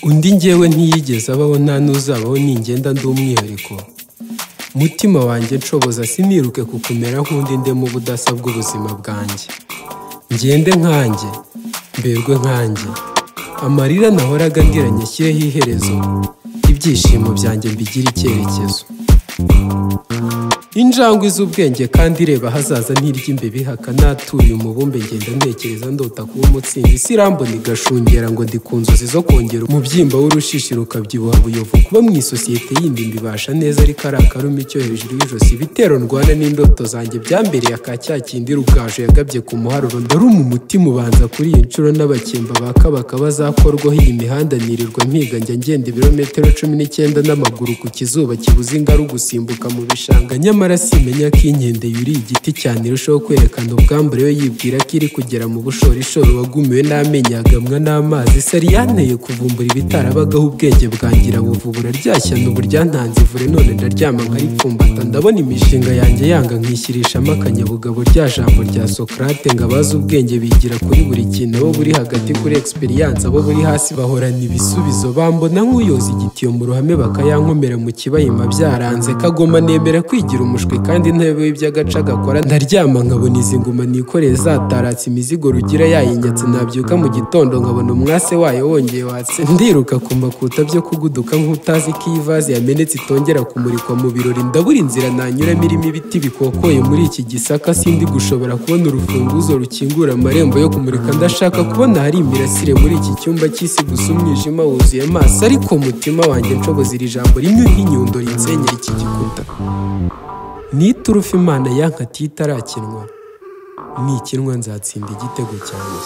undi ngewe ntiyigeze abaho nta n'uzabaho ningenda ndi umwihariko mutima wanjye nshoboza siniruke kukumera nk'undi ndemo ubudasa bw'ubuzima bwanjye ngende nkanjye mberwe nkanjye amarira nahoraga ndira nyashyireho iherezo ibyishimo byanjye mbigire icyerekezo injangwe z'ubwenge kandi ireba ahazaza ntiry'imbebihaka natuye umubumbe ngenda ntekereza ndota kuba umutsinzi isi irambona igashungera ngo ndi ku nzozi zo kongera umubyimba w'urushishi rukabyibuha buyovu kuba mu isosiyete yindi mbibasha neza ariko ari akarumi cyo hejuru y'ijosi ibitero ndwana n'indoto zanjye byambereye aka cya kindi rugaju yagabye ku muharuro ndaruma umutima ubanza kuri iyi nshuro n'abakemba ba kabaka bazakorwaho iyi mihanda nirirwa mpiga njya ngenda ibirometero cumi n'icyenda n'amaguru ku kizuba kibuze ingaru gusimbuka mu bishanga nyamara simenya ko inkende yuriye igiti cyane irushaho kwerekana ubwambure we yibwira ko iri kugera mu bushorishoro wagumiwe n'amenyo yagamwa n'amazi sari yanteye kuvumbura ibitarabagaho ubwenge bwangira buvu buraryashyana ubu ryantanze ivure none ndaryama nkaripfumbata ndabona imishinga yanjye yanga nkishyirishamo akanyabugabo rya jambo rya sokarate ngo abazi ubwenge bigira kuri buri kintu abo buri hagati kuri egisperiyanse abo buri hasi bahorana ibisubizo bambona nk'uyoza igitiyo mu ruhame bakayankomera mu kibayima byaranze kagoma nemera kwigira umushwi kandi intebe y'iby'agaca gakora ndaryama nkabona izi ngoma nikoreye zataratse imizigo rugira yayinyatse nabyuka mu gitondo nkabona umwase wayo wongeye watse ndiruka ku makuta byo kuguduka nk'utazi ko iyi vaze yamenetse itongera kumurikwa mu birori ndabura inzira nanyuramo irimo ibiti bikokoye muri iki gisaka sindi gushobora kubona urufunguzo rukingura amarembo yo kumurika ndashaka kubona hari imirasire muri iki cyumba cy'isi gusa umwijima wuzuye amaso ariko umutima wanjye nshoboza iri jambo rimwe nk'inyundo rinsenyera iki gikuta ni iturufu imana yankatiye itarakinwa nikinwa nzatsinda igitego cyanjye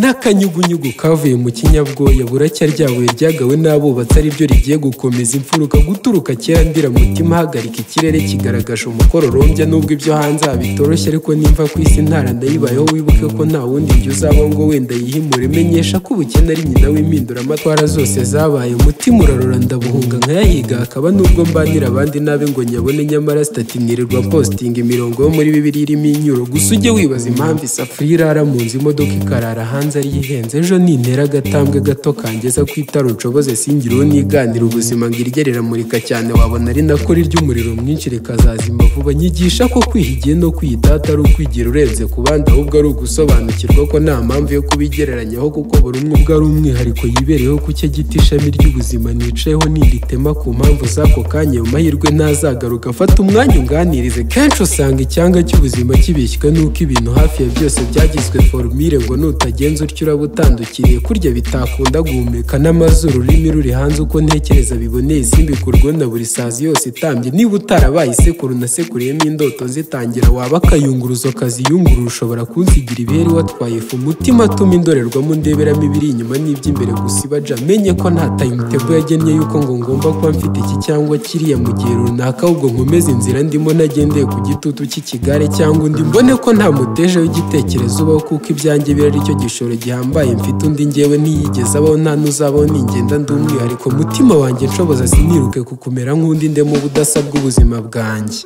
n'akanyugunyugu kavuye mu kinyabwoya buracya ryabuye ryagawe n'abubatsi ari byo rigiye gukomeza imfuruka guturuka kera ndira mutima hagarika ikirere kigaragaje umukororombya nubwo ibyo hanze habitoroshye ariko nimva ku isi ntara ndayibayeho wibuke ko nta wundi njya uzabaho ngo wenda yihimure menyesha ko ubukene ari nyina w'impinduramatwara zose zabaye umutima urarora ndabuhunga nkayahiga hakaba n'ubwo mbanira abandi nabi ngo nyabone nyamara sitati nirirwa postinga imirongo yo muri bibiri irimo inyuro gusa ujye wibaza impamvu isafuriya irara mu nzu imodoka ikarara hanze hanze ari ihenze ejo nintera agatambwe gato kangeza ku itara ucoboze singireho niganira ubuzima ngo irye riramurika cyane wabona ari nako rirya umuriro mwinshi rikazazima vuba nyigisha ko kwihigiye no kwiyitata ari ukwigira urenze ku bandi ahubwo ari ugusobanukirwa ko nta mpamvu yo kubigereranyaho kuko buri umwe ubwo ari umwihariko yibereyeho ku cye giti ishami ry'ubuzima nicayeho niritema ku mpamvu z'ako kanya ayo mahirwe ntazagaruka afata umwanya unganirize kenshi usanga icyanga cy'ubuzima kibishywe n'uko ibintu hafi ya byose byagizwe forumire ngo nutagenda ugenza utyo uraba utandukiriye kurya bitakunda guhumeka n'amazuru ururimi ruri hanze uko ntekereza biboneye isimbikuru na buri sazi yose itambye niba utarabaye isekuru nasekuriyemo indoto zitangira waba akayunguruzo kaziyungurura ushobora kunsigira ibiheri watwaye ifu umutima atuma indorerwamo ndeberamo ibiri inyuma n'iby'imbere gusa ibaja menye ko nta tayimutebo yagennye y'uko ngo ngomba kuba mfite iki cyangwa kiriya mu gihe runaka ahubwo nkomeze inzira ndimo nagendeye ku gitutu cy'ikigare cyangwa undi mbone ko nta muteja w'igitekerezo ubaho kuko ibyanjye biri ari cyo gishobora gihambaye mfite undi ngewe niyigeze abaho nta n'uzabaho ningenda ndi umwihariko mutima wanjye nshoboza siniruke kukumera nk'undi ndemo ubudasa bw'ubuzima bwanjye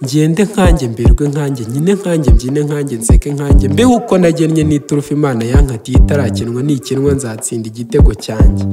ngende nkanjye mberwe nkanjye nyine nkanjye mbyine nkanjye nseke nkanjye mbeho uko nagennye n'iturufu imana yankatiye itarakinwa nikinwa nzatsinda igitego cyanjye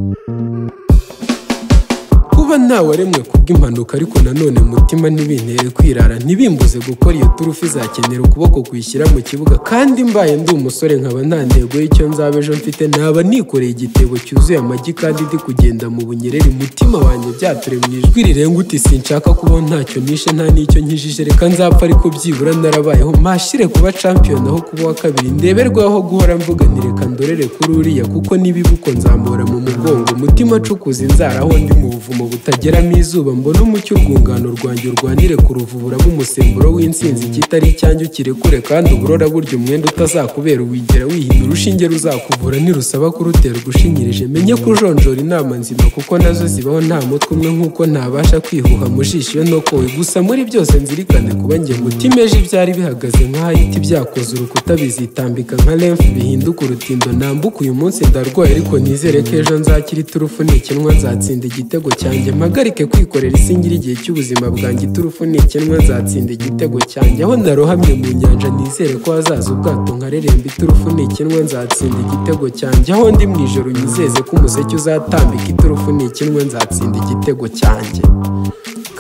kuba ntawaremwe kubw'impanuka ariko nanone mutima ntibintere kwirara ntibimbuze gukora iyo turufu izakenera ukuboko kuyishyira mu kibuga kandi mbaye ndi umusore nkaba nta ntego y'icyo nzaba ejo mfite naba nikoreye igitebo cyuzuye amagi kandi ndi kugenda mu bunyereri mutima wanjye byature mu ijwi rirenga uti sinshaka kubaho ntacyo nishe nta n'icyo nkijije reka nzapfa ariko byibura narabayeho mpashire kuba champion aho kuba wa kabiri ndeberwaho guhora mvuga nti reka ndorere kuri uriya kuko nibibuko nzamura mu mugongo umutima acukuza inzara aho ndi mu buvumo butageramo izuba mbona umucyo urwungano rwanjye urwanire ku ruvubura bw'umusemburo w'insinzi ikitari icyanjye ukirekure kandi uburora burya umwenda utazakubera uwigera wihina urushinge ruzakuvura ntirusaba kurutera ugushinyirije menye kujonjora inama nzima kuko nazo zibaho nta mutwe umwe nk'uko ntabasha kwihuha mu jisho no kowe gusa muri byose nzirikane kuba nge mutima ejo ibyari bihagaze nk'ahahita ibyakoze urukuta bizitambika nka lemfu bihinduka urutindo nambuka uyu munsi ndarwaye ariko nizere ko ejo nzakira iturufu nikinwa nzatsinda igitego cyanjye mpagarike kwikorera isingira igihe cy'ubuzima bwanjye iturufu nikenwa nzatsinda igitego cyanjye aho narohamye mu nyanja nizere ko hazaza ubwato nkareremba iturufu nikenwa nzatsinda igitego cyanjye aho ndi mu ijoro nyizeze ko umuseke uzatambika iturufu nikenwa nzatsinda igitego cyanjye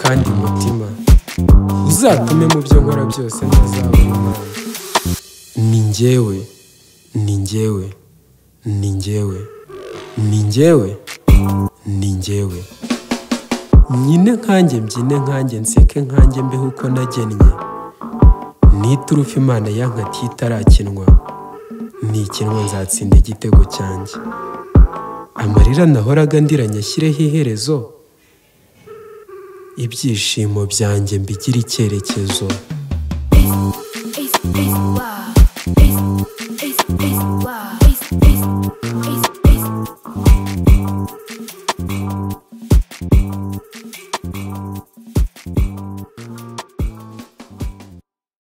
kandi mutima uzatume mu byo nkora byose ntazabura imana ni njyewe ni njyewe ni njyewe ni njyewe ni njyewe nyine nkanjye mbyine nkanjye nseke nkanjye mbeho uko nagennye ni iturufu imana yankatiye itarakinwa nikinwa nzatsinda igitego cyanjye amarira nahoraga ndiranye ashyireho iherezo ibyishimo byanjye mbigire icyerekezo It's, it's, wow.